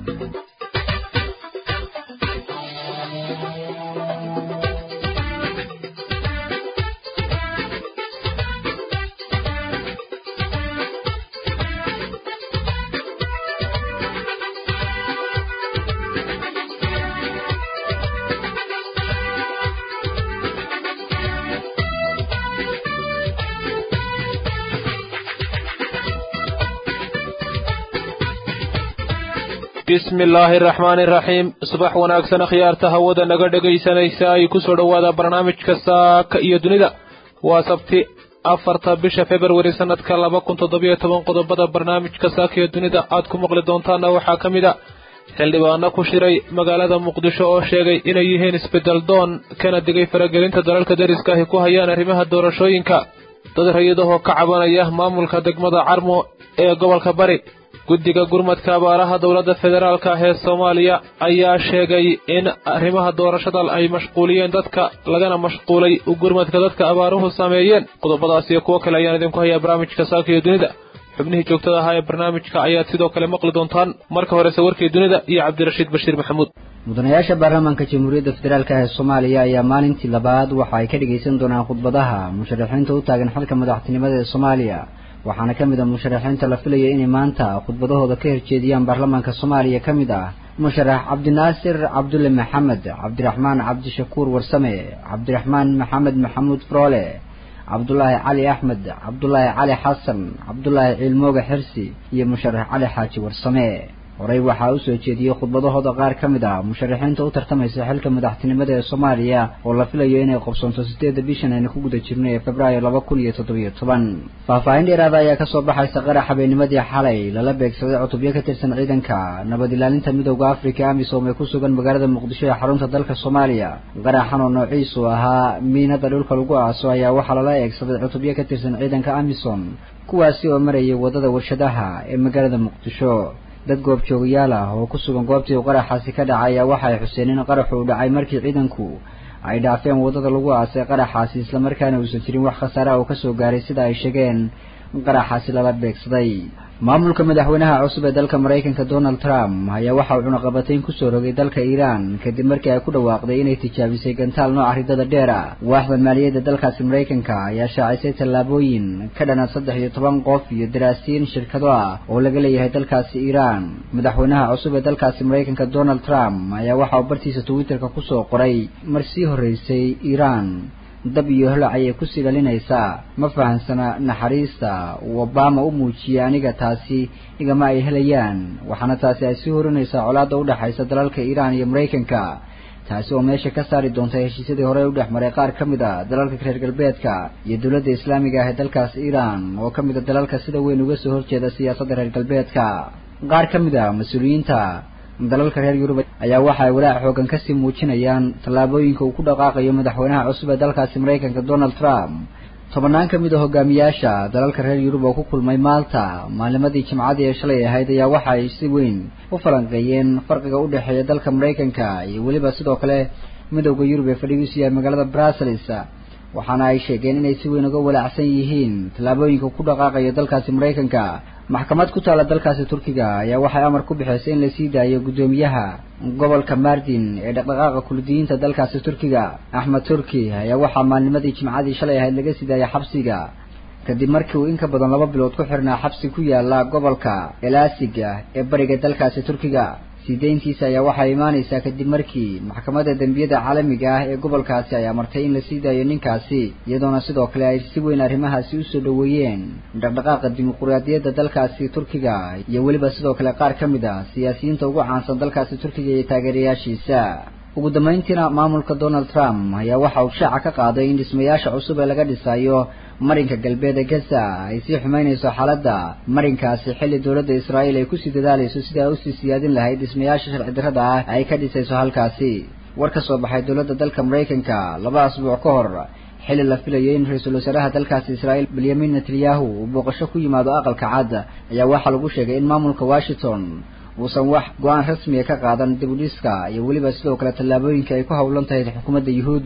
bismi illaahi araxmaani iraxiim subax wanaagsan akhyaarta hawada naga dhegaysanaysa ay ku soo dhowaada barnaamijka saaka iyo dunida waa sabti afarta bisha februari sanadka laba kun toddobiyo toban qodobada barnaamijka saaka iyo dunida aad ku maqli doontaana waxaa ka mid a xildhibaano ku shiray magaalada muqdisho oo sheegay inay yihiin isbedel doon kana digay faragelinta dalalka dariska ahi ku hayaan arrimaha doorashooyinka dad rayidahoo ka cabanaya maamulka degmada carmo ee gobolka bari guddiga gurmadka abaaraha dowladda federaalka ah ee soomaaliya ayaa sheegay in arrimaha doorashada ay mashquuliyeen dadka lagana mashquulay gurmadka dadka abaaruhu sameeyeen qodobadaas iyo kuwo kale ayaan idinku hayaa barnaamijka saaka iyo dunida xubnihii joogtada ahaa ee barnaamijka ayaad sidoo kale maqli doontaan marka horese warkii dunida iyo cabdirashiid bashiir maxamuud mudanayaasha baarlamaanka jamhuuriyadda federaalk ee soomaaliya ayaa maalintii labaad waxa ay ka dhagaysan doonaan khudbadaha musharaxiinta u taagan xilka madaxtinimada ee soomaaliya waxaana ka mid a musharaxiinta la filaya inay maanta khudbadahooda ka horjeediyaan baarlamaanka soomaaliya ka mid ah musharax cabdinaasir cabdulle maxamed cabdiraxmaan cabdishakuur warsame cabdiraxmaan maxamed maxamuud froole cabdulaahi cali axmed cabdulaahi cali xasan cabdulaahi ciilmooga xirsi iyo musharax cali xaaji warsame horey waxaa u soo jeediyey khudbadahooda qaar ka mid ah musharaxiinta u tartamaysa xilka madaxtinimada ee soomaaliya oo la filayo inay qabsoonto sideedda bishan aynu ku guda jirno ee februaayo laba kun iyo toddobiyo toban faahfaahin dheeraada ayaa kasoo baxaysa qarax habeennimadii xalay lala beegsaday cutubyo ka tirsan ciidanka nabad ilaalinta midowda africa amisom ee ku sugan magaalada muqdisho ee xarunta dalka soomaaliya qaraxan oo noociisu ahaa miinada dhulka lagu aaso ayaa waxaa lala eegsaday cutubyo ka tirsan ciidanka amisom kuwaasi oo marayay waddada warshadaha ee magaalada muqdisho dad goobjoogayaal ah oo ku sugan goobtii uu qaraxaasi ka dhacay ayaa waxa ay xuseen in qaraxu uu dhacay markii ciidanku ay dhaafeen waddada lagu aasay qaraxaasi islamarkaana uusan jirin wax khasaare ah oo kasoo gaaray sida ay sheegeen qaraxaasi lala beegsaday maamulka madaxweynaha cusub ee dalka maraykanka donald trump ayaa waxa uu cunaqabatayn kusoo rogay dalka iiraan kadib markii ay ku dhawaaqday inay tijaabisay gantaal nooca ridada dheer ah waaxda maaliyadda dalkaasi maraykanka ayaa shaacisay tallaabooyin ka dhanan saddex iyo toban qof iyo daraasiin shirkado ah oo laga leeyahay dalkaasi iiraan madaxweynaha cusub ee dalkaasi maraykanka donald trump ayaa waxa uu bartiisa twitterka kusoo qoray mar sii horreysay iiraan dab iyo holac ayay kusii dhalinaysaa ma fahansana naxariista uu obama u muujiyey aniga taasi igama ay helayaan waxaana taasi ay sii horinaysaa colaadda udhexaysa dalalka iiraan iyo maraykanka taasi oo meesha ka saari doonta heshiisyadii hore u dhex maray qaar ka mid a dalalka reer galbeedka iyo dowladda islaamiga ah ee dalkaas iiraan oo ka mid a dalalka sida weyn uga soo horjeeda siyaasadda reer galbeedka qaar ka mid a mas-uuliyiinta dalalka reer yurub ayaa waxa ay walaac xoogan kasii muujinayaan tallaabooyinka uu ku dhaqaaqayo madaxweynaha cusub ee dalkaasi maraykanka donald trump tobannaan ka mid a hogaamiyaasha dalalka reer yurub oo ku kulmay maalta maalimadii jimcadii ee shalay ahayd ayaa waxa ay si weyn u falanqeeyeen farqiga u dhexeeya dalka maraykanka iyo weliba sidoo kale midowda yurub ee fadhigiisu yahay magaalada brussels waxaana ay sheegeen inay si weyn uga walaacsan yihiin tallaabooyinka ku dhaqaaqayo dalkaasi maraykanka maxkamad ku taalla dalkaasi turkiga ayaa waxay amar ku bixisay in la sii daayo guddoomiyaha gobolka mardin ee dhaqdhaqaaqa kurdiyiinta dalkaasi turkiga axmed turki ayaa waxaa maalnimadii jimcadii shalay ahayd laga sii daayay xabsiga kadib markii uu in ka badan laba bilood ku xirnaa xabsi ku yaala gobolka elaasiga ee bariga dalkaasi turkiga sii deyntiisa ayaa waxay imaanaysaa kadib markii maxkamadda dembiyada caalamiga ah ee gobolkaasi ay amartay in la sii daayo ninkaasi iyadoona sidoo kale ay si weyn arrimahaasi usoo dhoweeyeen dhaqdhaqaaqa dimuquraadiyadda dalkaasi turkiga iyo weliba sidoo kale qaar ka mid ah siyaasiyiinta ugu caansan dalkaasi turkiga iyo taageerayaashiisa ugu dambeyntiina maamulka donald trump ayaa waxa uu shaaca ka qaaday in dhismayaasha cusub ee laga dhisayo marinka galbeed ee gaza ay sii xumeynayso xaaladda marinkaasi xilli dowladda israa'iil ay kusii dadaalayso sidii ay usii siyaadin lahayd dhismayaasha sharci darrada ah ay ka dhisayso halkaasi war ka soo baxay dowladda dalka maraykanka laba asbuuc ka hor xilli la filayo in ra-iisul wasaaraha dalkaasi israa'iil benyamin netanyahu uu booqasho ku yimaado aqalka cad ayaa waxaa lagu sheegay in maamulka washington uusan wax go-aan rasmiga ka qaadan dib u dhiska iyo weliba sidoo kale tallaabooyinka ay ku howlan tahay xukuumadda yuhuuddu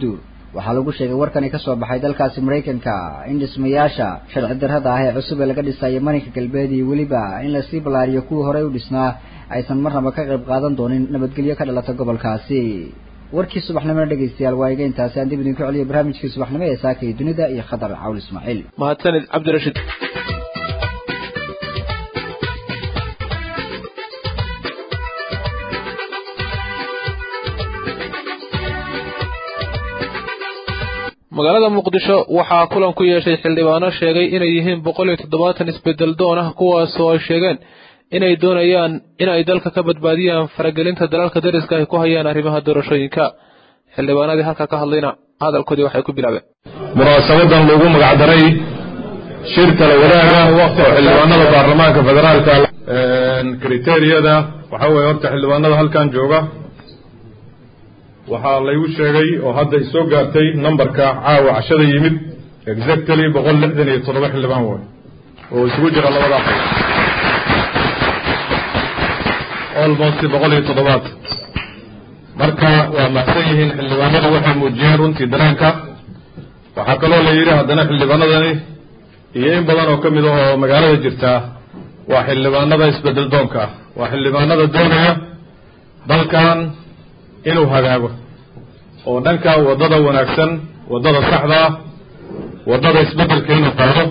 waxaa lagu sheegay warkani kasoo baxay dalkaasi maraykanka in dhismayaasha sharci darrada ah ee cusub ee laga dhisayo marinka galbeed iyo weliba in lasii ballaariyo kuwii horey u dhisnaa aysan marnaba ka qayb qaadan doonin nabadgelyo ka dhalata gobolkaasi warkii subaxnimona dhegeystayaal waa iga intaasi aan dib idinku celiyo barnaamijkii subaxnimo ee saaka iyo dunida iyo khadar cawl ismaaciil mahadsanid cabdirashiid magaalada muqdisho waxaa kulan ku yeeshay xildhibaano sheegay inay yihiin boqol iyo toddobaatan isbedel doon ah kuwaasoo ay sheegeen inay doonayaan in ay dalka ka badbaadiyaan faragelinta dalalka dariska ay ku hayaan arrimaha doorashooyinka xildhibaanadii halka ka hadlayna hadalkoodii waxay ku bilaabeen munaasabadan lagu magacdaray shir kala wadaaga oo xildhibaanada baarlamaanka federaalka kriteriyada waxaa weeye horta xildhibaanada halkan jooga waxaa laygu sheegay oo hadda isoo gaartay numberka caawa cashada yimid exactly boqol lixdan iyo toddoba xildhibaan way oo isugu jira labada aqal almost boqol iyo toddobaad marka waa macsan yihiin xildhibaanadu waxay muujiyeen runtii dareenka waxaa kaloo la yidhi haddana xildhibaanadani iyo in badan oo ka mid ah oo magaalada jirtaa waa xildhibaanada isbedel doonka ah waa xildhibaanada doonaya dalkan inuu hagaago oo dhanka waddada wanaagsan waddada saxda ah waddada isbeddelka inuu qaado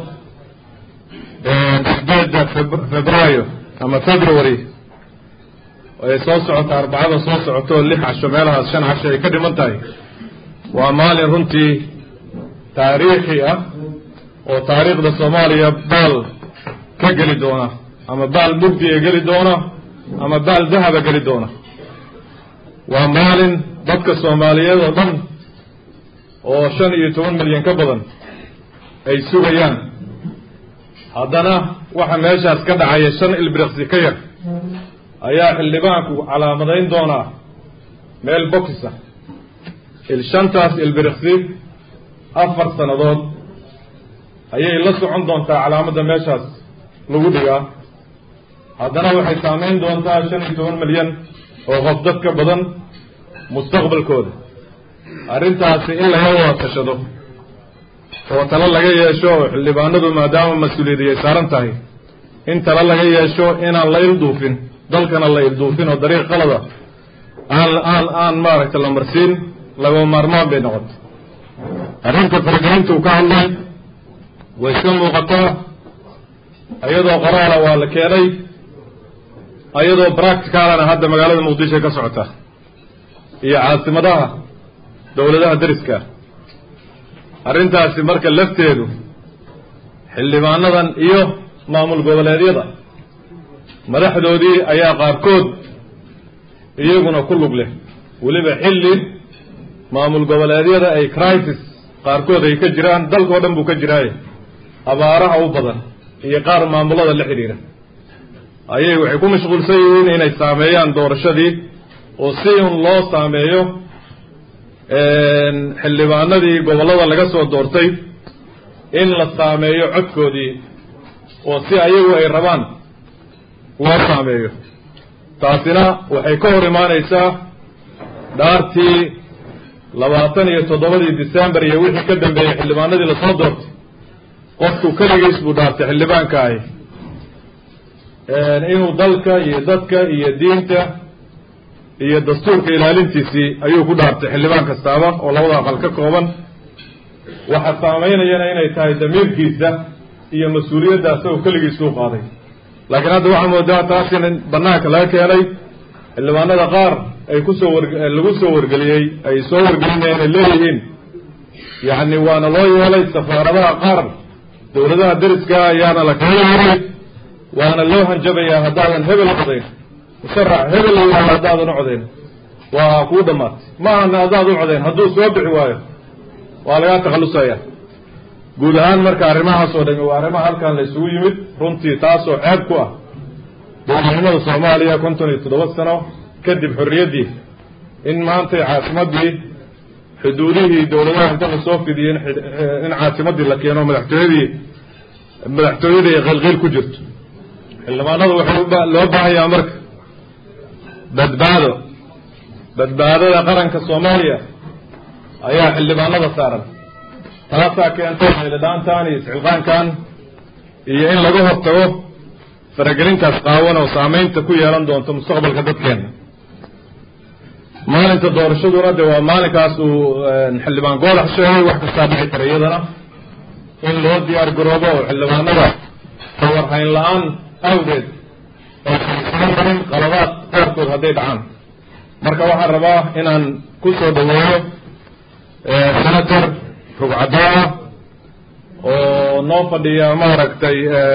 sideedda febraayo ama february ay soo socota arbacada soo socoto lix casho meelahaas shan casho ay ka dhiman tahay waa maalin runtii taariikhi ah oo taariikhda soomaaliya baal ka geli doona ama baal mugdi ee geli doona ama baal dahaba geli doona waa maalin dadka soomaaliyeed oo dhan oo shan iyo toban milyan ka badan ay sugayaan haddana waxa meeshaas ka dhacaya shan ilbiriqsi ka yar ayaa xildhibaanku calaamadayn doonaa meel boxisa il shantaas ilbiriqsi afar sannadood ayay la socon doontaa calaamadda meeshaas lagu dhigaa haddana waxay saamayn doontaa shan iyo toban milyan oo qof dad ka badan mustaqbalkooda arrintaasi in laga wada tashado oo talo laga yeesho oo xildhibaanadu maadaama mas-uuliyadi ay saaran tahay in talo laga yeesho inaan la ilduufin dalkana la ilduufin oo dariiq qalada aan aan aan maaragtay la marsiin lagama maarmaan bay noqotay arrinta faragelinta uu ka hadlay way iska muuqataa iyadoo qoraala waa la keenay iyadoo practicalana hadda magaalada muqdisho ka socota iyo caasimadaha dowladaha deriska arrintaasi marka lafteedu xildhibaanadan iyo maamul goboleedyada madaxdoodii ayaa qaarkood iyaguna ku lug leh weliba xilli maamul goboleedyada ay crisis qaarkood ay ka jiraan dalkao dhan buu ka jiraaye abaaraha u badan iyo qaar maamulada la xidhiira ayay waxay ku mashquulsan yihiin inay saameeyaan doorashadii oo si un loo saameeyo xildhibaanadii gobollada laga soo doortay in la saameeyo codkoodii oo si ayagu ay rabaan loo saameeyo taasina waxay ka hor imaanaysaa dhaartii labaatan iyo toddobadii december iyo wixii ka dambeeyey xildhibaanadii lasoo doortay qofku keligiis buu dhaartay xildhibaanka ahi inuu dalka iyo dadka iyo diinta iyo dastuurka ilaalintiisii ayuu ku dhaartay xildhibaan kastaaba oo labada aqal ka kooban waxa saamaynayana inay tahay damiirkiisa iyo mas-uuliyadda asagoo keligiisuu qaaday laakiin hadda waxaa moodaa taas in banaanka laga keenay xildhibaanada qaar ay kusoo war lagu soo wargeliyey ay soo wargelinayeen ay leeyihiin yacni waana loo yeelay safaaradaha qaar dowladaha deriska ayaana la kala yeelay waana loo hanjabayaa haddaadan hebel codayn musharax hebel la yidhahdo haddaadan u codayn waa kuu dhammaatay ma ahana haddaad u codayn hadduu soo bixi waayo waa lagaa takhallusaya guud ahaan marka arrimahaas oo dhami waa arrimaha halkan la isugu yimid runtii taasoo ceeb ku ah dowladnimada soomaaliya konton iyo toddoba sano kadib xorriyaddii in maantay caasimaddii xuduudihii dowladaha inta la soo fidiyey in caasimaddii la keeno madaxtooyadii madaxtooyadii ay qilqiil ku jirto xildhibaanadu waxay loo baahayaa marka badbaado badbaadada qaranka soomaaliya ayaa xildhibaanada saaran taasaa keentay xildhibaantan iyo iscilqaankan iyo in laga hortago faragelintaas qaawan oo saamaynta ku yeelan doonto mustaqbalka dadkeena maalinta doorashaduna de waa maalinkaas uu xildhibaan goolax sheegay wax kastaa dhici kara iyadana in loo diyaar garoobo oo xildhibaanada tawarhayn la-aan awgeed aysan marin qaladaad qaarkood hadday dhacaan marka waxaan rabaa inaan ku soo dhaweeyo senator rugcadaana oo noo fadhiya maaragtay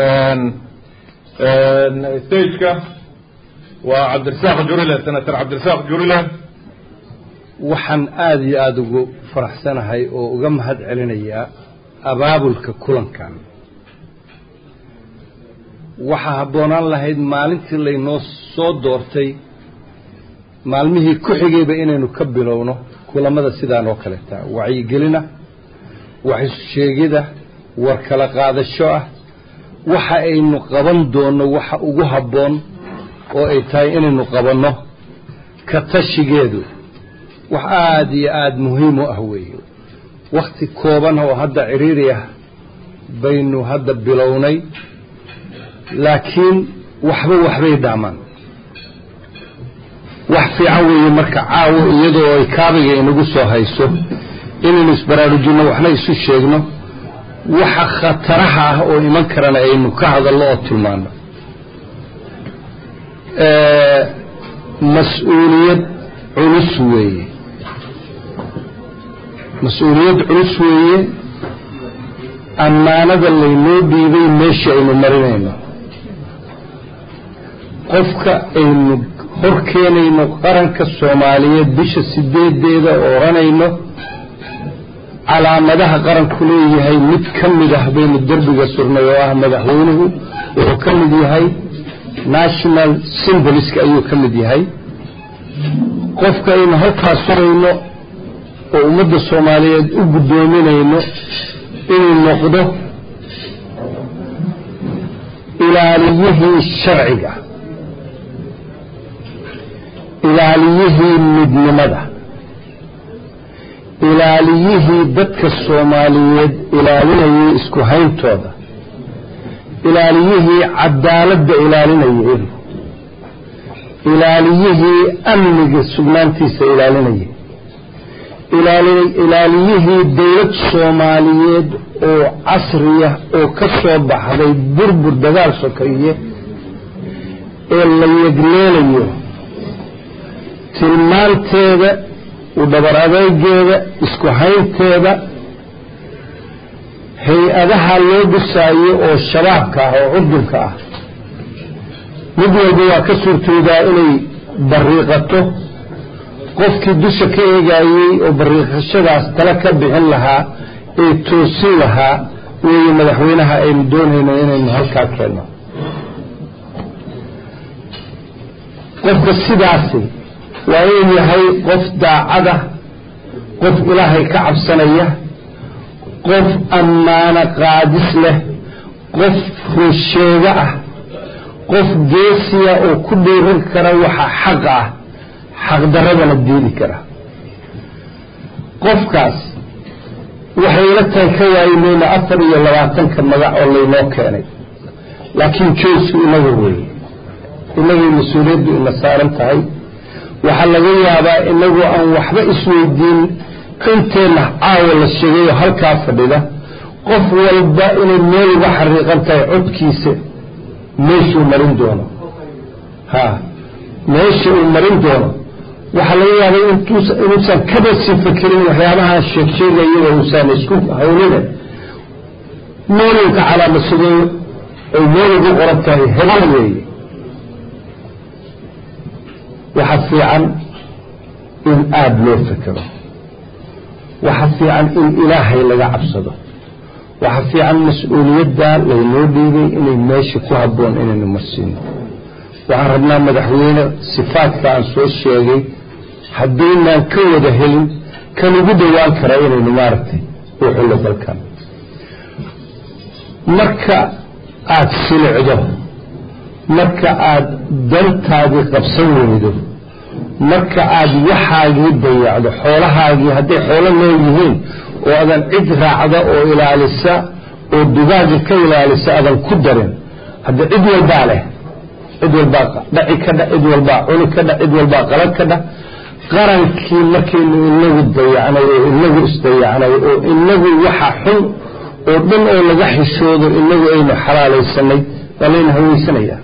stageka waa cabdirasaaq jurile senator cabdirasaaq jurile waxaan aada iyo aada ugu faraxsanahay oo uga mahad celinayaa abaabulka kulankan waxaa habboonaan lahayd maalintii laynoo soo doortay maalmihii ku xigayba inaynu ka bilowno kulamada sidaan oo kaleeta wacyigelina wax isusheegida war kala qaadasho ah waxa aynu qaban doonno waxa ugu habboon oo ay tahay inaynu qabanno ka tashigeedu wax aada iyo aada muhiim u ah weeye wakhti kooban oo hadda ciriiri ah baynu hadda bilownay laakiin waxba waxbay dhaamaan wax fiican weeye marka caawo iyadoo ay kaabiga inagu soo hayso inaynu isbaraarujinno waxna isu sheegno waxa khataraha ah oo iman karana aynu ka hadallo oo tilmaano mas-uuliyad culus weeye mas-uuliyad culus weeye ammaanada laynoo dhiibay meesha aynu marinayno qofka aynu hor keenayno qaranka soomaaliyeed bisha sideedeeda oo odhanayno calaamadaha qaranku leeyahay mid ka mid ah baynu derbiga surnay oo ah madaxweynuhu wuxuu ka mid yahay national symboliska ayuu ka mid yahay qofka aynu halkaas surayno oo ummadda soomaaliyeed u guddoominayno inuu noqdo ilaaliyihii sharciga ilaaliyihii midnimada ilaaliyihii dadka soomaaliyeed ilaalinayay isku hayntooda ilaaliyihii cadaaladda ilaalinayay ilaaliyihii amniga sugnaantiisa ilaalinayay ilaaliyihii dowlad soomaaliyeed oo casriya oo ka soo baxday burbur dagaal sokeeye ee la yegleelayo tilmaanteeda u dhabar adeegeeda isku haynteeda hay-adaha loo dhisaayo oo shabaabka ah oo cudurka ah mid walba waa ka suurtoodaa inay bariiqato qofkii dusha ka eegayey oo bariiqashadaas tala ka bixin lahaa ee toosin lahaa weeye madaxweynaha aynu doonayno inaynu halkaa keenno qofka sidaasi waa inuu yahay qof daacada qof ilaahay ka cabsanaya qof ammaano qaadis leh qof runsheego ah qof geesiya oo ku dhiiran kara waxa xaq ah xaqdaradana diidi kara qofkaas waxay ila tahay ka waayimayna afar iyo labaatanka magac oo laynoo keenay laakiin joosku inaga weeye inagay mas-uuliyaddu ina saaran tahay waxaa laga yaabaa inagu aan waxba isweydiin inteenna caawa la sheegay oo halkaa fadhida qof walba inay meel uga xariiqan tahay codkiisa meeshuu marin doono ha meesha uu marin doono waxaa laga yaabay inuusan kaba sii fakerin waxyaabahaan sheegsheegaya oo uusan isku hawlina meeluu ka calaamasadoo ay meel ugu qoran tahay hebel weeye waxa fiican in aada loo fekero waxa fiican in ilaahay laga cabsado waxa fiican mas-uuliyadda laynoo dhiibay inay meesha ku habboon inaynu marsiino waxaan rabnaa madaxweyne sifaadka aan soo sheegay haddaynaan ka wada helin kan ugu dhowaan kara inaynu maaragtay u xullo dalkan marka aada silicdo marka aada dantaadii qabsan weydo marka aada waxaagii dayacdo xoolahaagii hadday xoolo nool yihiin oo adan cid raacda oo ilaalisa oo dugaaga ka ilaalisa adan ku darin hadda cid walbaa leh cid walbaa dhaci ka dha cid walbaa cuni ka dha cid walbaa qalad ka dha qarankii markaynu inagu dayacnay oo inagu isdayacnay oo inagu waxa xun oo dhan oo laga xishoodo inagu aynu xalaalaysanay waa layna haweysanayaa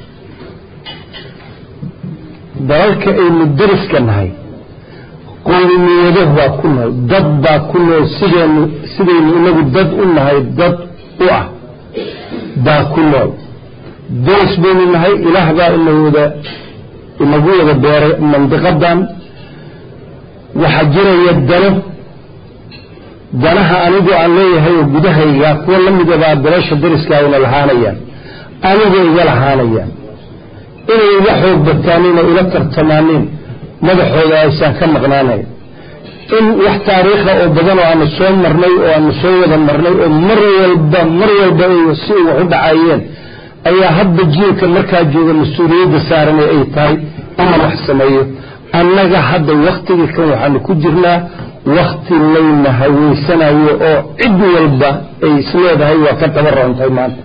dalalka aynu dariska nahay qowmiyado baa ku nool dad baa ku nool sidaynu sidaynu inagu dad u nahay dad u ah baa ku nool daris baynu nahay ilaah baa inawada inagu wada beeray mandiqadan waxaa jiraya dano danaha anigu aan leeyahay oo gudahayga kuwa la midabaa dalasha dariskaayna lahaanayaan aniga iga lahaanayaan inay iga xoog bataanin oo ila tartamaanin madaxooda aysan ka maqnaanayn in wax taariikha oo badan oo aanu soo marnay oo aanu soo wada marnay oo mar walba mar walba ay si wax u dhacayeen ayaa hadba jiilka markaa jooga mas-uuliyadda saaran ay tahay inuu wax sameeyo annaga hadda waktigii kan waxaanu ku jirnaa wakti layna haweysanayo oo cid walba ay isleedahay waa ka daba roontahay maanta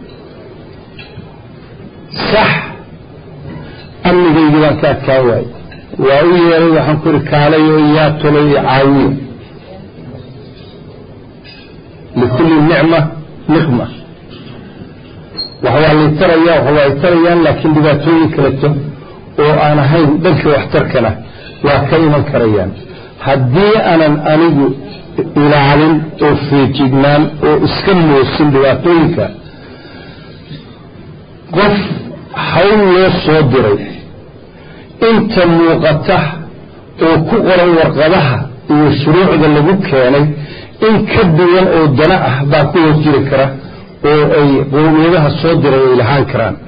sax amnigaygii baan ka adkaan waaye waa u yeeray waxaan ku ihi kaalayo yaa tulay iyo caawiya likulli nicma niqma wax waa lay taraya wax waa ay tarayaan laakiin dhibaatooyin kaleto oo aan ahayn dhanka waxtarkana waa ka iman karayaan haddii aanan anigu ilaalin oo feejignaan oo iska moosin dhibaatooyinka qof hawl loo soo diray inta muuqata oo ku qoran warqadaha iyo shuruucda lagu keenay in ka duwan oo dana ah baa ku hoos jiri kara oo ay qowmiyadaha soo diray ay lahaan karaan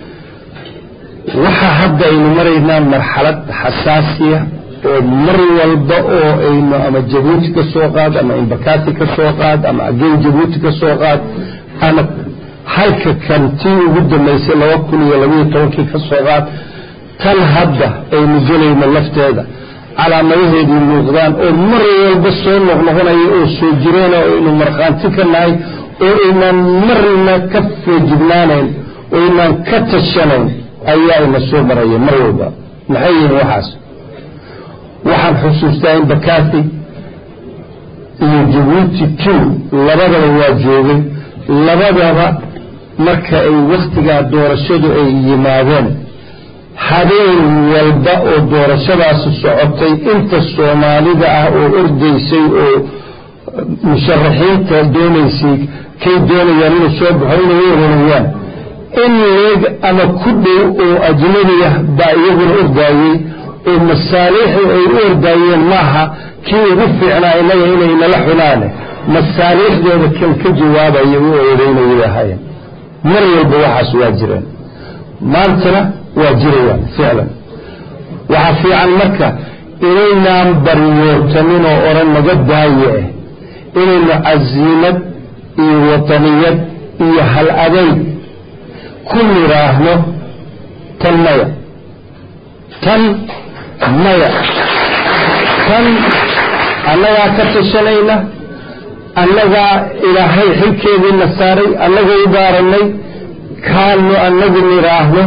waxa hadda aynu maraynaa marxalad xasaasiya oo mar walba oo aynu ama jabuuti ka soo qaad ama imbakati ka soo qaad ama agen jabuuti ka soo qaad ama halka kan tii ugu dambaysay laba kun iyo labaiyo tobankii ka soo qaad tan hadda aynu gelayno lafteeda calaamadaheedii muuqdaan oo mar walba soo noqnoqonaya oo soo jireen oo aynu markhaanti ka nahay oo aynaan marna ka feejignaanayn oo aynaan ka tashanayn ayaa ina soo maraya mar walba maxay yihiin waxaas waxaan xusuustaa in bakati iyo jabuuti two labadaba waa joogay labadaba marka ay wakhtigaa doorashadu ay yimaadeen habeen walba oo doorashadaasi socotay inta soomaalida ah oo ordaysay oo musharaxiinta doonaysay kay doonayaan inuu soo baxo inay oranayaan in leeg ama ku dhow oo ajnabi ah baa iyaguna ordaayey oo masaaliixii ay u ordaayeen maaha kii ugu fiicnaa inaga inay nala xunaane masaaliixdooda kan ka jawaabaya u oodaynayay ahaayeen mar walba waxaas waa jireen maantana waa jirayaan ficlan waxaa fiican marka inaynaan baryootanin oo odhan naga daaye eh inaynu casiimad iyo wadaniyad iyo hal adayg ku nidhaahno tan maya tan maya tan annagaa ka tashanayna annagaa ilaahay xilkeediina saaray annaga u daarannay kaanu annagu nidhaahno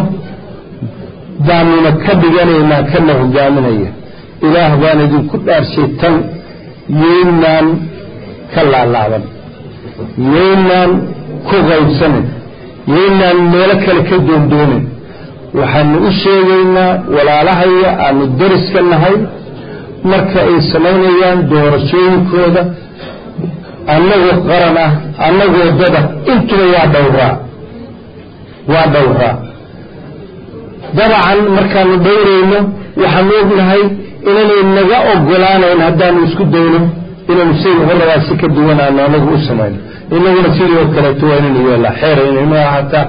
baanuna ka dhiganaynaa kana hogaaminaya ilaah baan idinku dhaarshay tan yaynaan ka laalaaban yaynaan ku qaybsanin yaynaan meelo kale ka doondoonin waxaanu u sheegaynaa walaalahaya aanu dariska nahay marka ay samaynayaan doorashooyinkooda annagoo qaran ah annagoo dada intuba waa dhowraa waa dhowraa dabacan markaanu dhowrayno waxaanu ognahay inanay naga ogolaanayn haddaanu isku dayno inaynu sida horabaa si ka duwan aanu anagu u samayno inaguna sidii oo kaleeto waa inaynu yeelaa xeerayna ma hataa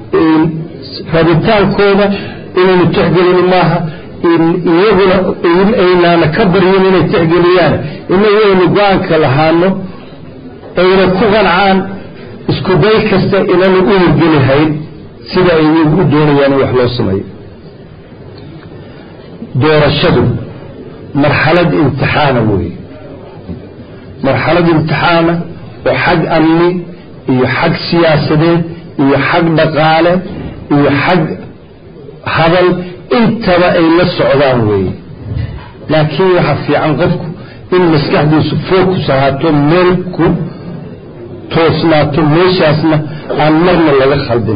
rabitaankooda inaynu tixgelin maaha iyaguna aynaana ka baryin inay tixgeliyaan inagu aynu go-aanka lahaano ayna ku qancaan isku day kasta inanu u hirgelihayn sida ay u doonayaan in wax loo sameeyo doorashadu marxalad imtixaana weeye marxalad imtixaana oo xag amni iyo xag siyaasadeed iyo xag dhaqaale iyo xag hadal intaba ay la socdaan weeye laakiin waxaa fiican qofku in maskaxdiisu focus ahaato meel ku toosnaato meeshaasna aan marna laga khaldin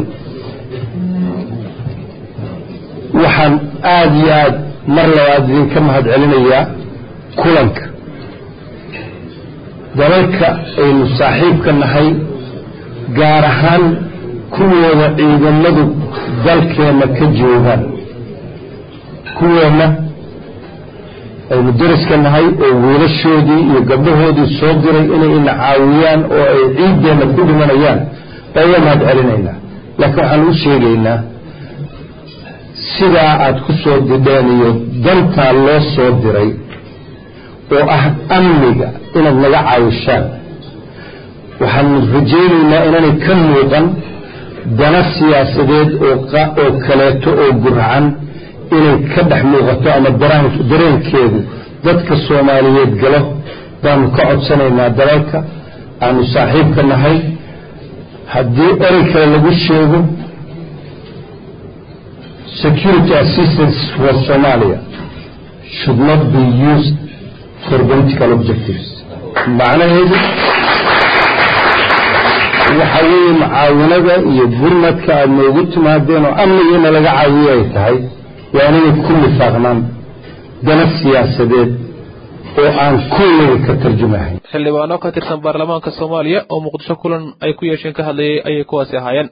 waxaan aada iyo aada mar labaad idinka mahad celinayaa kulanka dalalka aynu saaxiibka nahay gaar ahaan kuwooda ciidamadu dalkeenna ka joogaan kuweenna aynu dariska nahay oo wiilashoodii iyo gabdhahoodii soo diray inay ina caawiyaan oo ay ciiddeenna ku dhimanayaan baa uga mahad celinaynaa laakiin waxaan u sheegaynaa sidaa aada ku soo didheen iyo dantaa loo soo diray oo ah amniga inaad naga caawishaan waxaanu rajaynaynaa inaanay ka muuqan dana siyaasadeed oo kaleeto oo gurcan inay ka dhex muuqato ama dareenkeedu dadka soomaaliyeed galo baanu ka codsanaynaa dalalka aanu saaxiibka nahay haddii erey kale lagu sheego security assistance for somalia should not be used for political objectives macnaheedu waxa weeye mucaawinada iyo gurmadka aada noogu timaadeen oo amnigiina laga caawiyo ay tahay waa inay ku nifaaqnaan dana siyaasadeed oo aan kullaga ka tarjumahayn xildhibaano ka tirsan baarlamaanka soomaaliya oo muqdisho kulan ay ku yeesheen ka hadlayay ayay kuwaasi ahaayeen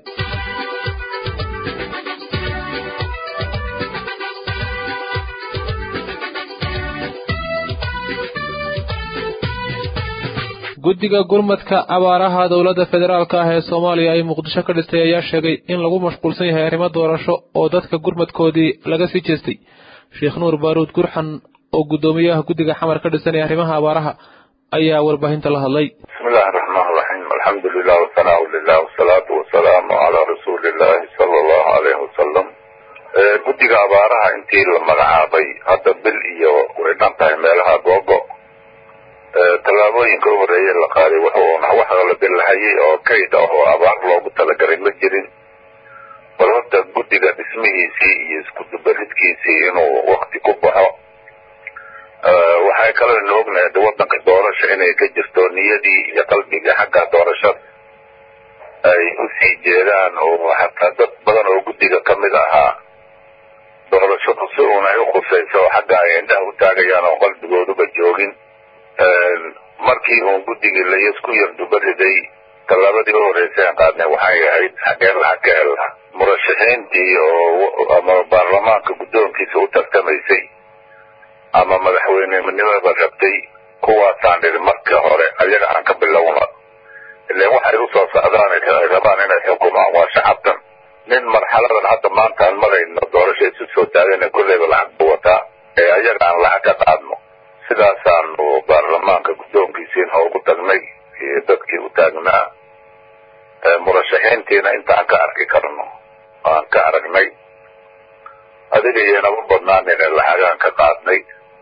guddiga gurmadka abaaraha dowladda federaalka ah ee soomaaliya ay muqdisho ka dhistay ayaa sheegay in lagu mashquulsan yahay arrimo doorasho oo dadka gurmadkoodii laga sii jeestay sheekh nuur baaruud gurxan oo guddoomiyaha guddiga xamar ka dhisanaya arrimaha abaaraha ayaa warbaahinta la hadlay bismillahi raxmaan raxiim alxamdu lilah wasanaahu lilah wasalaatu wasalaamu calaa rasuuli illahi sala allahu alayhi wasalam guddiga abaaraha intii la magacaabay hadda bil iyo way dhan tahay meelaha googo tallaabooyinka u horeeye la qaaday wuxuuna wax la bilahayay oo kayd ah oo abaar loogu talagalay ma jirin bal horta guddiga dhismihiisii iyo iskudubaridkiisii inuu wakti ku baxo waxay kaloo ina ognahay de waddanka doorasha inay ka jirto niyadii iyo qalbiga xagga doorashada ay usii jeedaan oo xataa dad badan oo guddiga ka mid ahaa doorashadu si uun ay u khusayso xagga ay indhaha u taagayaan oo qalbigooduba joogin markii uun guddigii layasku yardubariday tallaabadii u horreysay aan qaadnay waxay ahayd xageen lacag ka helnaa murashaxiintii oo ama baarlamaanka guddoonkiisa u tartamaysay ama madaxweynenimada rabtay kuwaasaan dhiri marka hore ayaga aan ka bilowna ilan waxay u soo socdaan ay rabaan inay xukumaan waa shacabtan nin marxaladan hadda maanta aan marayno doorasha isu soo taagana kolleyba lacag buu wataa ee ayaga aan lacag ka qaadno sidaasaanu baarlamaanka guddoonkiisiina ugu tagnay iyo dadkii u taagnaa murashaxiintiina intaan ka arki karno aan ka aragnay adiga iyoynaba badnaanine lacagaan ka qaadnay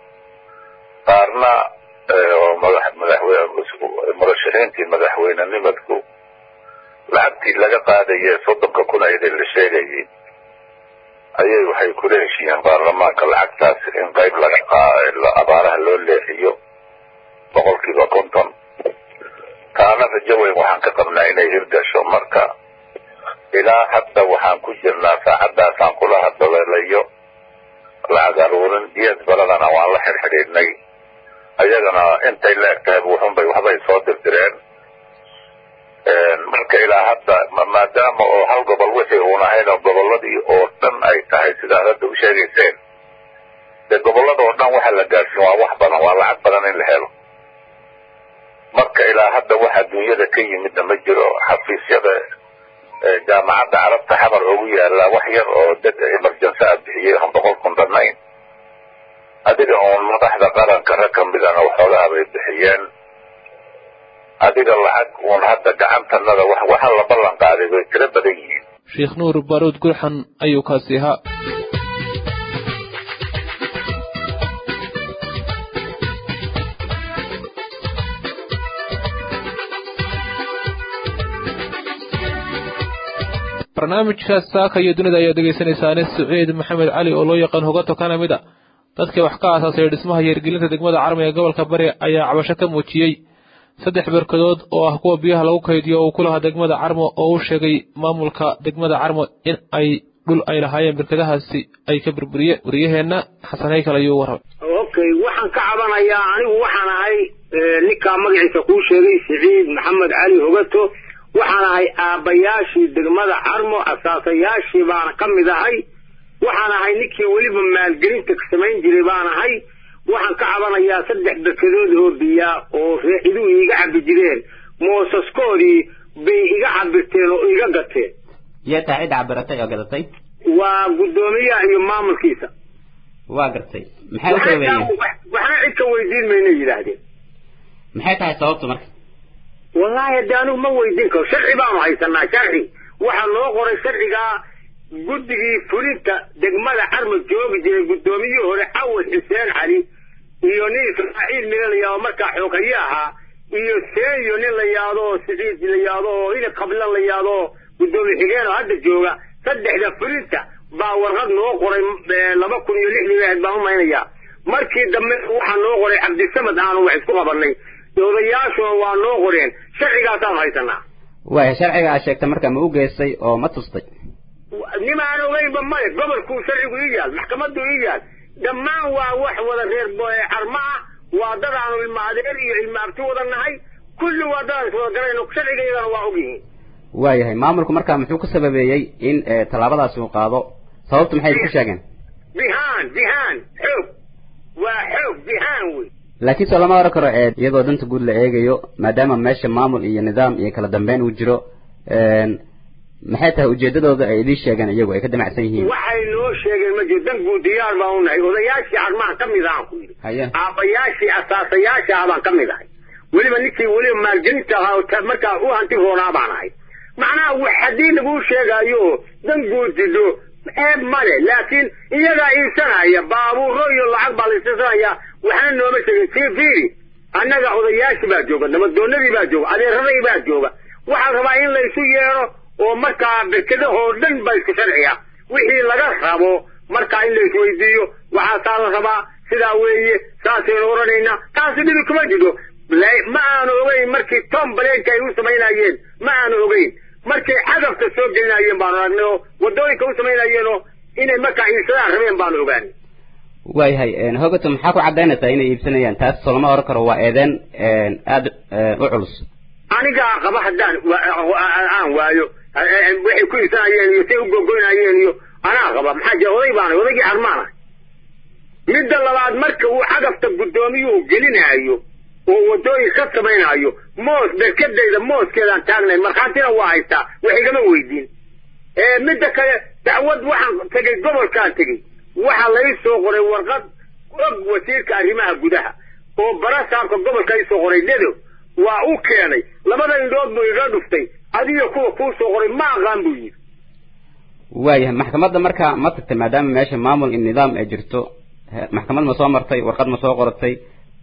qaarna oo madax madaxwe murashaxiintii madaxweynenimadku lacagtii laga qaadaye soddonka kun ayadii la sheegayay ayay waxay kula heshiiyeen baarlamaanka lacagtaas in qayb laga abaaraha loo leexiyo boqolkiiba konton taana rajo weyn waxaan ka qabnaa inay hirgasho marka ilaa hadda waxaan ku jirnaa saacaddaasaan kula hadaleelayo lacag aruurin iyad baladana waan la xirxidhiidhnay ayagana intay la eg tahay wuxunbay waxbay soo dirdireen marka ilaa hadda maadaama oo hal gobol wixii uun ahayn oo gobolladii oo dhan ay tahay sidaad hadda u sheegayseen dee gobollada oo dhan waxa la gaadhsin waa wax badan waa lacag badan in la helo marka ilaa hadda wax adduunyada ka yimidna ma jiro xafiisyada jaamacadda carabta xamar ugu yaallaa wax yar oo dad emergency a bixiyey aan boqol kun dhannayn adiga uun madaxda qaranka rag ka midana waxoogaha bay bixiyeen adiga lacag uun hadda gacantanada waxa la ballan qaaday bay tiro badan yihiin sheekh nuur baaruud gurxan ayuu kaasi ahaa barnaamijka saaka iyo dunida ayaad dhegeysanaysaane saciid maxamed cali oo loo yaqaan hogato kana mid a dadkii wax ka aasaasay dhismaha yeergelinta degmada carmo ee gobolka bari ayaa cabasho ka muujiyey saddex berkadood oo ah kuwa biyaha lagu kaydiyo oo ku lahaa degmada carmo oo u sheegay maamulka degmada carmo in ay dhul ay lahaayeen berkadahaasi ay ka burburiyeen wariyaheenna xasan haykal ayuu warramay okay waxaan ka cabanayaa anigu waxaan ahay ninkaa magaciisa kuu sheegay siciid maxamed cali hogato waxaan ahay aabbayaashii degmada carmo asaasayaashii baana ka mid ahay waxaan ahay ninkii weliba maalgelinta samayn jiray baan ahay waxaan ka cabanayaa saddex berkadood oo biyaa oo reexiduhu iiga cabi jireen moosaskoodii bay iga cabirteen oo iga gateen yaa tahay cid cabiratay oo gadatay waa guddoomiyaha iyo maamulkiisa waa gartay maxay u sababeeyeen waxna cid ka weydiin mayna yidhaahdeen maxay tahay sababtu marka wallaahi hadde anigu ma weydiin karo sharci baanu haysanaa sharci waxaa loo qoray sharcigaa guddigii fulinta degmada carmo joogi jiray guddoomiyihii hore cawad xuseen cali iyo nin ismaaciil mila la yaado markaa xooghaye ahaa iyo seeyo nin la yaado oo siciid la yaado oo ina qabla la yaado oo guddoomiye xigeen oo hadda jooga saddexda fulinta baa warqad noo qoray laba kun iyo lixdii ahayd baan u maynayaa markii dambe waxaa noo qoray cabdisamad aanu wax isku qabanay odayaashuna waa noo qoreen sharcigaasaan haysanaa waaya sharciga aad sheegtay marka ma u geystay oo ma tustay nimaan ogeynba male gobolkuu sharcigu ii yaal maxkamaddu ii yaal dhammaan waa wax wada reer carmo ah waa dad aanu ilma adeer iyo ilma abti wada nahay kulli waa dadaan iswada garayno sharcigaydana waa ogyihiin waayahay maamulku markaa muxuu ku sababeeyey in tallaabadaasi uu qaado sababtu maxay ku sheegeen bihaan bihaan xoog waa xoog bihaan wey laakiin soo lama oran karo iyadoo danta guud la eegayo maadaama meesha maamul iyo nidaam iyo kala dambeyn uu jiro maxay tahay ujeedadooda ay idiin sheegeen iyagu ay ka damacsan yihiin waxay noo sheegeen ma jiro dan guud diyaar baan u nahay odayaashii carmahan ka mid ahaan ku yidhi haye aabbayaashii asaasayaasha ah baan ka mid ahay weliba ninkii weliba maalgelinta ahaa markaa u hanti roonaa baan ahay macnaha wax haddii laguu sheegaayo dan guud jidho ceeb male laakiin iyagaa iibsanaya baabuuro iyo lacag baa la iibsanaya waxna nooma sheegin sii fiiri annaga odayaashii baa jooga nabadoonadii baa jooga adeeradii baa jooga waxaa rabaa in laysu yeedho oo markaa berkedahoo dhan ba isku sharciya wixii laga rabo markaa in laisweydiiyo waxaasaa la rabaa sidaa weeye saasaynu odhanaynaa taasi dhibi kuma jiro ma aanu ogeyn markii tom baleenka ay u samaynayeen ma aanu ogeyn markay cadafka soo gelinayeen baanu aragnay oo waddooyinka u samaynayeen oo inay markaa iibsadaan rabeen baanu ogaanay waayahay hogato maxaa ku caddaynaysaa inay iibsanayaan taas soo lama oran karo waa eedeen aada u culus anigaa qaba haddaan aan waayo waxay ku iibsanayeen iyo say u gogoynayeen iyo anaa qaba maxaa jira oday baana odaygii carmaana midda labaad marka uu cadafta guddoomiyuhu gelinaayo oo waddooyin ka samaynaayo moos berkadayda mooskeedaan taagnayn markhaatina waa haystaa wax igama weydiin midda kale dacwad waxaan tegey gobolkaan tegey waxaa lai soo qoray warqad og wasiirka arrimaha gudaha oo barasaabka gobolka i soo qoray dedo waa u keenay labada indhood buu iga dhuftay adiga kuwa kuu soo qoray ma aqaan buu yidhi waayahay maxkamadda marka ma tagtay maadaama meesha maamul iyo nidaam ay jirto maxkamad ma soo martay warqad ma soo qoratay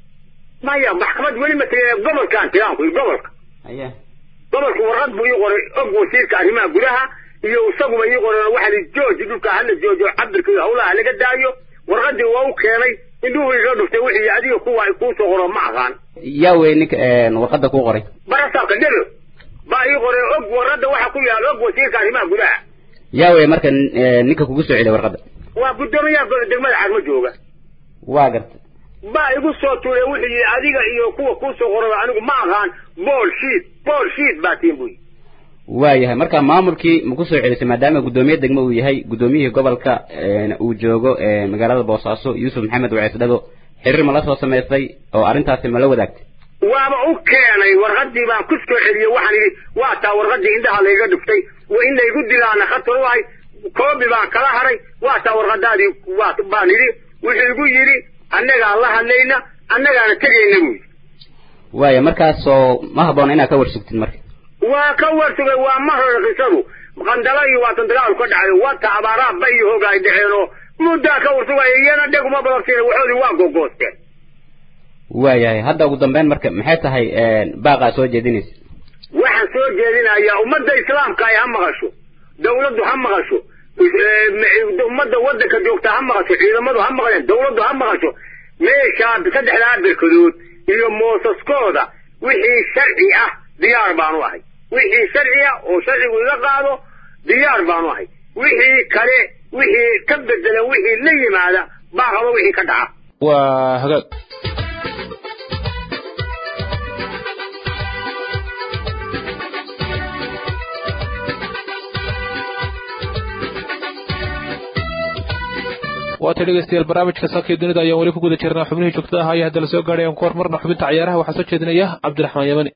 maya maxkamad weli ma tegin gobolkaan tigaan ku gobolka haye gobolka warqad buu ii qoray og wasiirka arrimaha gudaha iyo isaguba ii qoreen waxaa li jooji dhulka hala joojo cabirka iyo hawlaha laga daayo warqadii waa u keenay indhuhu iga dhuftay wixii adiga kuwa kuu soo qoro ma aqaan yaa wey ninka warqadda kuu qoray barasaabka dero baa ii qoray og warqadda waxaa ku yaal og wasiirka arrimaha gudaha yaa wey marka ninka kugu soo celiya warqadda waa guddoomiyaha degmada carmo jooga waa gartay baa igu soo tuuray wuxuu yidhi adiga iyo kuwa kuu soo qoraba anigu ma aqaan bool shiid bool shiid baa tiin buu yidhi waayahay marka maamulkii ma ku soo celisay maadaama guddoomiye degmo uu yahay guddoomiyihii gobolka uu joogo magaalada boosaaso yuusuf maxamed wacees dhago xiriir ma la soo samaystay oo arrintaasi ma la wadaagtay waaba u keenay warqadii baan ku soo celiyey waxaan idhi waa taa warqadii indhaha layga dhuftay wa in laygu dilaana khatar u ahay koobi baan kala haray waa taa warqadaadii waa baan idhi wuxuu igu yidhi annagaan la hadlayna annagaana tegayna buu yidhi waaya markaasoo ma habboona inaad ka warsugtid marka waa ka warsugay waa ma hore qisadu qandala iyo waatan dagaal ka dhacay wata abaaraha ba iyo hooga ay dhaceen oo muddaa ka warsugaya iyana dheguma balabsiina waxoodii waa gogoosteen waayahay hadda ugu dambeyn marka maxay tahay baaqaa soo jeedinaysa waxaan soo jeedinayaa ummadda islaamka ay ha maqasho dawladdu ha maqasho ummadda waddanka joogta ha maqasho ciidamadu ha maqleen dawladdu ha maqasho meeshaa saddexdaa berkadood iyo moosaskooda wixii sharci ah diyaar baanu ahay wixii sharci ah oo sharcigu iga qaado diyaar baanu ahay wixii kale wixii ka bedelan wixii la yimaada baa qaba wixii ka dhaca waa hagaag waata dhegeystayaal barnaamijka saakii dunida ayaan weli ku guda jirnaa xubnihii joogtada ahaa ayaa hadda la soo gaadhay aan ku hormarna xubinta cayaaraha waxaa soo jeedinaya cabdiraxmaan yamani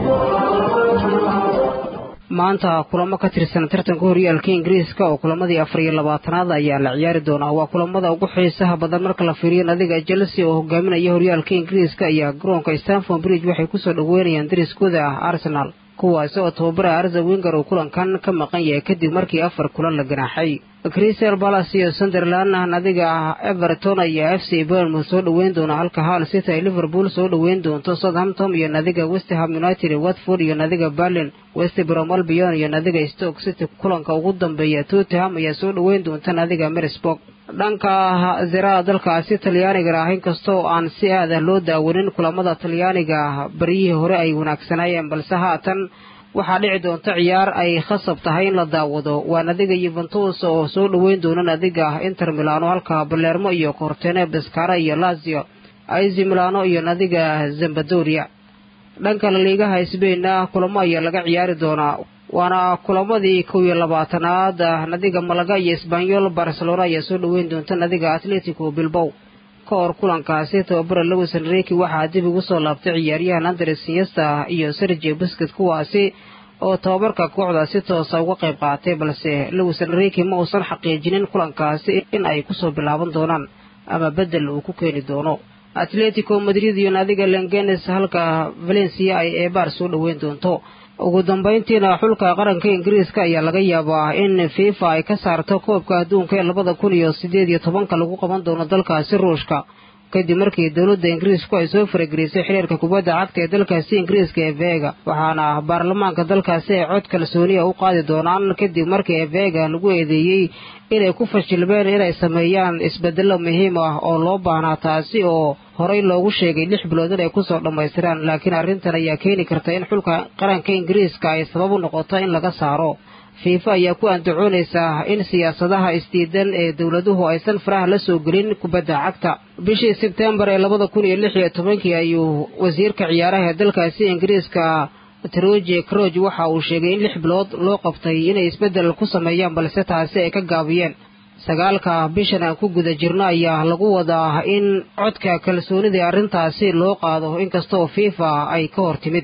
maanta kulamo ka tirsan tartanka horyaalka ingiriiska oo kulamadii afar iyo labaatanaad ayaa la ciyaari doonaa waa kulamada ugu xiisaha badan marka la fiiriyo nadiga chelsea oo hogaaminaya horyaalka ingiriiska ayaa garoonka stanford bridge waxay kusoo dhaweynayaan dariskooda ah arsenal kuwaasi oo tababara arza winger uu kulankan ka maqan yahay kadib markii afar kulan la ganaaxay crystal palace iyo sunderland nadiga everton ayaa f c burnmouth soo dhoweyn doona halka hal city ay liverpool soo dhoweyn doonto southampton iyo nadiga westham united watford iyo nadiga berlin west brom albion iyo nadiga stoke city kulanka ugu dambeeya tottenham ayaa soo dhoweyn doonta nadiga merisburg dhanka ziraha dalkaasi talyaaniga ah inkastoo aan si aad ah loo daawanin kulamada talyaaniga baryihii hore ay wanaagsanaayeen balse haatan waxaa dhici doonta ciyaar ay khasab tahay in la daawado waa nadiga yuventus oo soo dhoweyn doona nadiga inter milano halka balermo iyo cortene beskara iyo lazio aizi milano iyo nadiga zambadoria dhanka laliigaha sbainna kulamo ayaa laga ciyaari doonaa waana kulamadii kow iyo labaatanaad nadiga malaga iyo sbanyol barcelona ayaa soo dhoweyn doonta nadiga atletico bilbow ka hor kulankaasi tababara lewis enriki waxaa dib ugu soo laabtay ciyaaryahan andres siesta iyo sergio busket kuwaasi oo tababarka kooxda si toosa uga qayb qaatay balse lewis enriki ma uusan xaqiijinin kulankaasi in ay kusoo bilaaban doonaan ama bedel uu ku keeni doono atletico madrid iyo nadiga lengenes halka valencia ay eebaar soo dhoweyn doonto ugu dambayntiina xulka qaranka ingiriiska ayaa laga yaabaa in fifa ay ka saarto koobka adduunka ee labada kun iyo siddeed iyo tobanka lagu qaban doono dalkaasi ruushka kadib markii dowladda ingiriisku ay soo faragelisay xiriirka kubadda cagta ee dalkaasi ingiriiska ee vega waxaana baarlamaanka dalkaasi ay cod kalsooniya u qaadi doonaan kadib markii vega lagu eedeeyey inay ku fashilmeen inay sameeyaan isbeddello muhiim ah oo loo baahnaa taasi oo horey loogu sheegay lix bilood inay kusoo dhammaystiraan laakiin arrintan ayaa keeni karta in xulka qaranka ingiriiska ay sabab u noqoto in laga saaro fiifa ayaa ku andacoonaysaa in siyaasadaha isdiidan ee dowladuhu aysan faraha la soo gelin kubadda cagta bishii sebtembar ee labada kun iyo lix iyo tobankii ayuu wasiirka ciyaaraha ee dalkaasi ingiriiska troje croj waxa uu sheegay in lix bilood loo qabtay inay isbeddel ku sameeyaan balse taasi ay ka gaabiyeen sagaalka bishan aan ku guda jirno ayaa lagu wadaa in codka kalsoonida arrintaasi loo qaado inkastoo fifa ay ka hor timid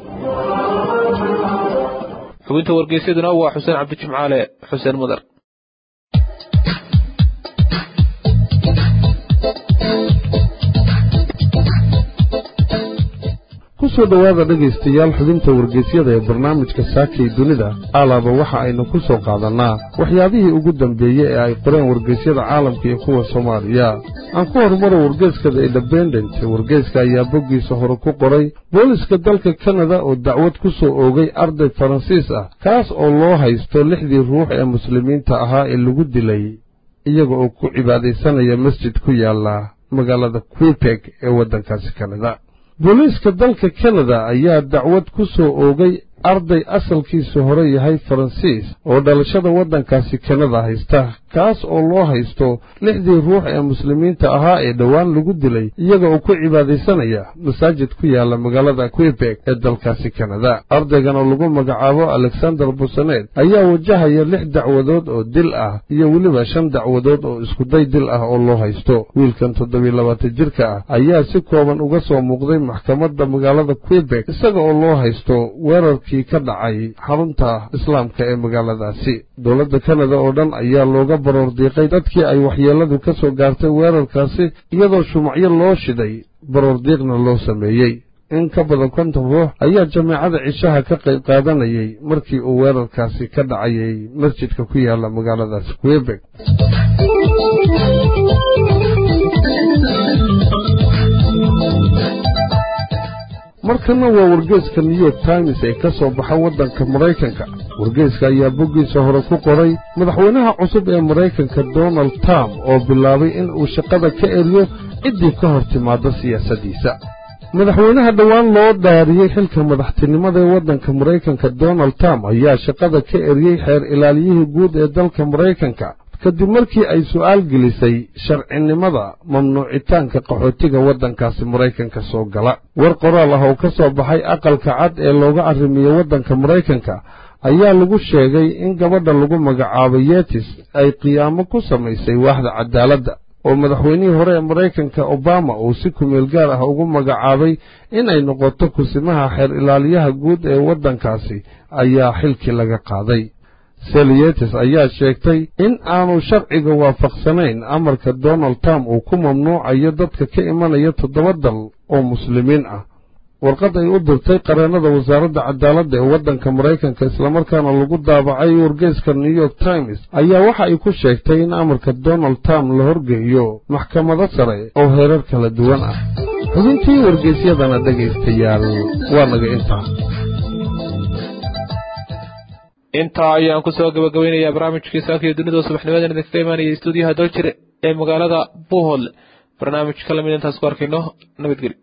xubinta wargeysyaduna waa xuseen cabdijimcaale xuseen mudar kusoo dhowaada dhegaystayaal xubinta wargeysyada ee barnaamijka saakay dunida alaaba waxa aynu ku soo qaadannaa waxyaabihii ugu dambeeyey ee ay qoreen wargeysyada caalamka iyo kuwa soomaaliya aan ku horumaro wargeyskada independent wargeyska ayaa boggiisa hore ku qoray booliska dalka kanada oo dacwad ku soo oogay arday faransiis ah kaas oo loo haysto lixdii ruux ee muslimiinta ahaa ee lagu dilay iyaga oo ku cibaadaysanaya masjid ku yaalla magaalada quibeg ee waddankaasi kanada booliiska dalka kanada ayaa dacwad ku soo oogay arday asalkiisu hore yahay faransiis oo dhalashada waddankaasi kanada haysta kaas oo loo haysto lixdii ruux ee muslimiinta ahaa ee dhowaan lagu dilay iyaga oo ku cibaadaysanaya masaajid ku yaalla magaalada quibeg ee dalkaasi kanada ardaygan oo lagu magacaabo alexander busaneed ayaa wajahaya lix dacwadood oo dil ah iyo weliba shan dacwadood oo iskuday dil ah oo loo haysto wiilkan toddobiy labaatan jirka ah ayaa si kooban uga soo muuqday maxkamadda magaalada quibeg isaga oo loo haysto weerarkii ka dhacay xarunta islaamka ee magaaladaasi dowladda kanada oo dhan ayaa looga baroor diiqay dadkii ay waxyeelladu ka soo gaartay weerarkaasi iyadoo shumacyo loo shiday baroor diiqna loo sameeyey in ka badan konton ruux ayaa jameecada cishaha ka qayb qaadanayay markii uu weerarkaasi ka dhacayay masjidka ku yaalla magaaladaasi quebeg markana waa wargeeska new york times ee ka soo baxa waddanka maraykanka wargeyska ayaa boggiisa hore ku qoray madaxweynaha cusub ee maraykanka donald trump oo bilaabay in uu shaqada ka eriyo ciddii ka hor timaadda siyaasaddiisa madaxweynaha dhowaan loo dhaariyey xilka madaxtinimada ee waddanka maraykanka donald trump ayaa shaqada ka eriyey xeer ilaaliyihii guud ee dalka maraykanka kadib markii ay su'aal gelisay sharcinimada mamnuucitaanka qaxootiga waddankaasi maraykanka soo gala war qoraal ah oo ka soo baxay aqalka cad ee looga arrimiyo waddanka maraykanka ayaa lagu sheegay in gabadha lagu magacaabo yetis ay qiyaamo ku samaysay waaxda cadaaladda oo madaxweynihii hore ee maraykanka obama uu si kumeel gaar ah ugu magacaabay inay noqoto kusimaha xeer ilaaliyaha guud ee waddankaasi ayaa xilkii laga qaaday seliyetes ayaa sheegtay in aanu sharciga waafaqsanayn amarka donald trump uu ku mamnuucayo dadka ka imanaya toddoba dal oo muslimiin ah warqad ay u dirtay qareennada wasaaradda cadaaladda ee waddanka maraykanka islamarkaana lagu daabacay wargeyska new york times ayaa waxa ay ku sheegtay in amarka donald trump la horgeeyo maxkamado sare oo heerar kala duwan ah xubintii wargeysyadana dhegaystayaal waa naga intaa intaa ayaan kusoo gabagabeynayaa barnaamijkii saaka iyo dunida subaxnimadan idinkaga imaanaya stuudiyaha daljir ee magaalada buhol barnaamij ka lamid intaas ku arkayno nabadgeli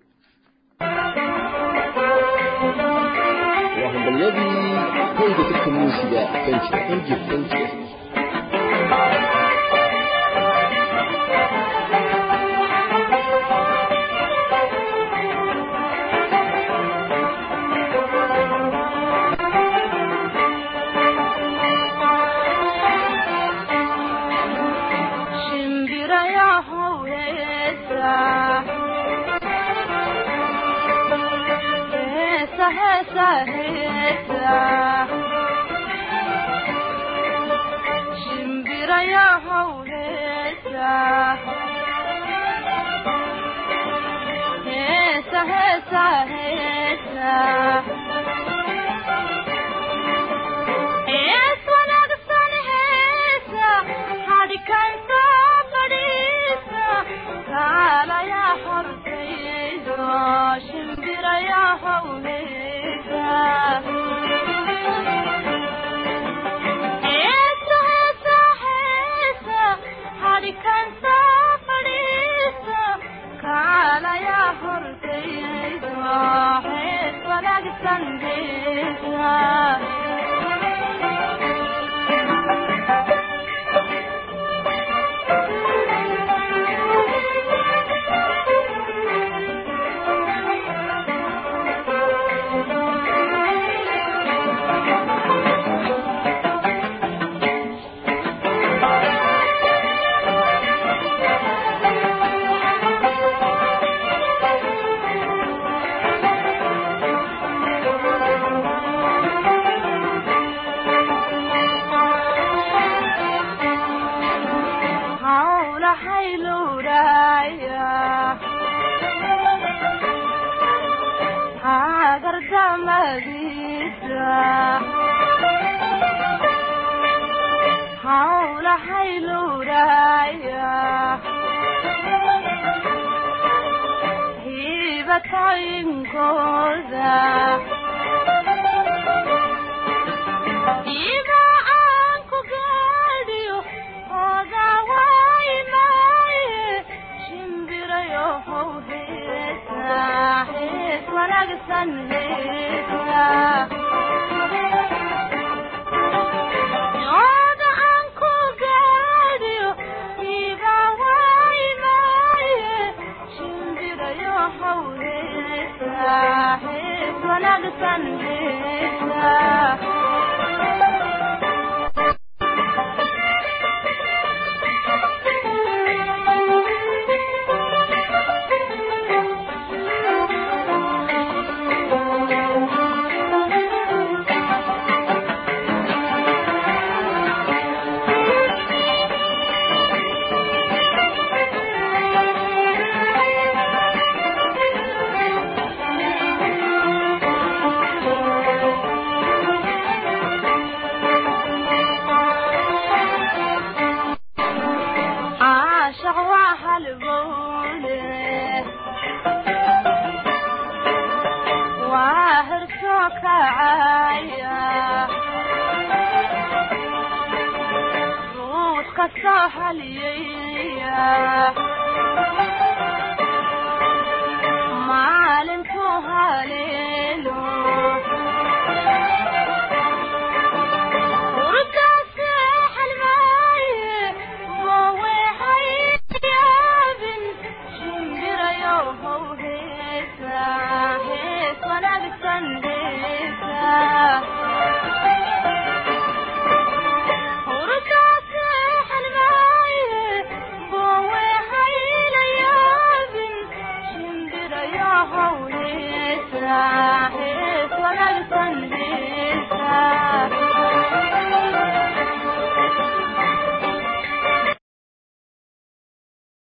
soo xaliyaya